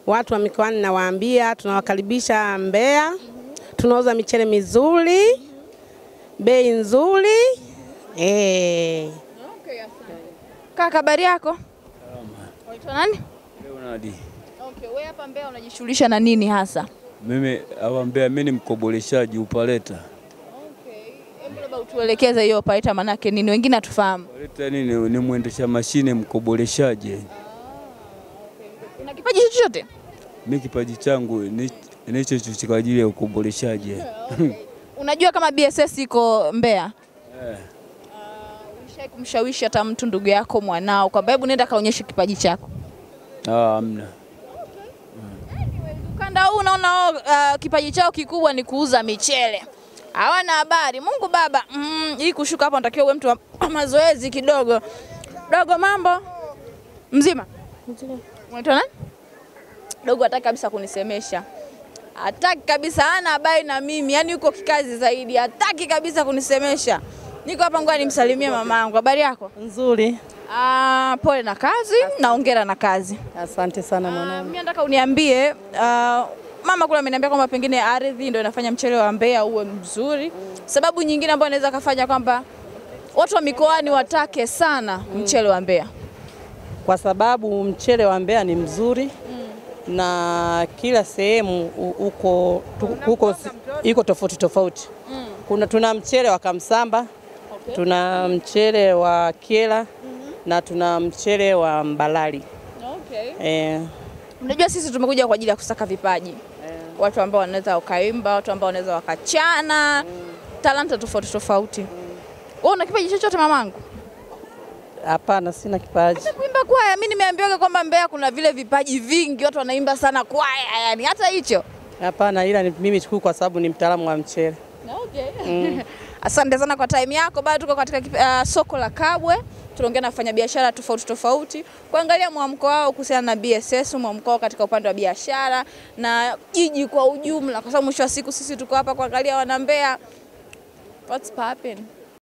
watu wa mikoani nawaambia tunawakaribisha Mbeya, tunauza michele mizuri, bei nzuri eh. Kaka, habari yako? Unaitwa nani? Leonard. Okay, wewe hapa Mbeya unajishughulisha na nini hasa? Mimi awambea mimi ni mkoboleshaji upaleta. Hebu labda utuelekeze hiyo operator manake nini, wengine hatufahamu. Upaleta nini? Ni mwendesha mashine mkoboleshaji. Una kipaji chochote? Mimi kipaji changu ni ni hicho hicho kwa ajili ya ukoboleshaji. Unajua kama BSS iko Mbeya? Eh. Ulishai kumshawishi hata mtu ndugu yako mwanao kwamba hebu nenda kaonyeshe kipaji chako? Ah, amna. Ukanda huu unaona wao, uh, kipaji chao kikubwa ni kuuza michele. Hawana habari. Mungu Baba, mm, hii kushuka hapa unatakiwa uwe mtu wa wa mazoezi kidogo. Dogo, mambo mzima? Unaitwa nani? Dogo hataki kabisa kunisemesha, hataki kabisa, hana habari na mimi, yaani yuko kikazi zaidi, hataki kabisa kunisemesha. Niko hapa, ngoja nimsalimie mamangu. Habari yako? Nzuri, Ah, pole na kazi na hongera na kazi. asante sana Ah, mwanangu. Mimi nataka uniambie ah, mama kule ameniambia kwamba pengine ardhi ndio inafanya mchele wa Mbeya uwe mzuri. Sababu nyingine ambayo inaweza kafanya kwamba watu wa mikoani watake sana mchele wa Mbeya. Kwa sababu mchele wa Mbeya ni mzuri na kila sehemu u- uko tu- uko iko tofauti tofauti. Kuna tuna mchele wa Kamsamba, tuna mchele wa Kyela na tuna mchele wa Mbalali. Okay. Eh, Unajua sisi tumekuja kwa ajili ya kusaka vipaji. Watu ambao wanaweza wakaimba, watu ambao wanaweza wakachana, talanta tofauti tofauti. Wewe una kipaji chochote mamangu? hapana, sina kipaji. Kuimba kwaya, mimi nimeambiwa kwamba Mbeya kuna vile vipaji vingi, watu wanaimba sana kwaya, yani hata hicho. Hapana, ila ni mimi tu kwa sababu ni mtaalamu wa mchele. Okay. Asante sana kwa time yako. Bado tuko katika uh, soko la Kabwe, tunaongea na wafanyabiashara tofauti tofauti kuangalia mwamko wao kuhusiana na BSS, mwamko wao katika upande wa biashara na jiji kwa ujumla, kwa sababu mwisho wa siku sisi tuko hapa kuangalia wana Mbeya. What's popping?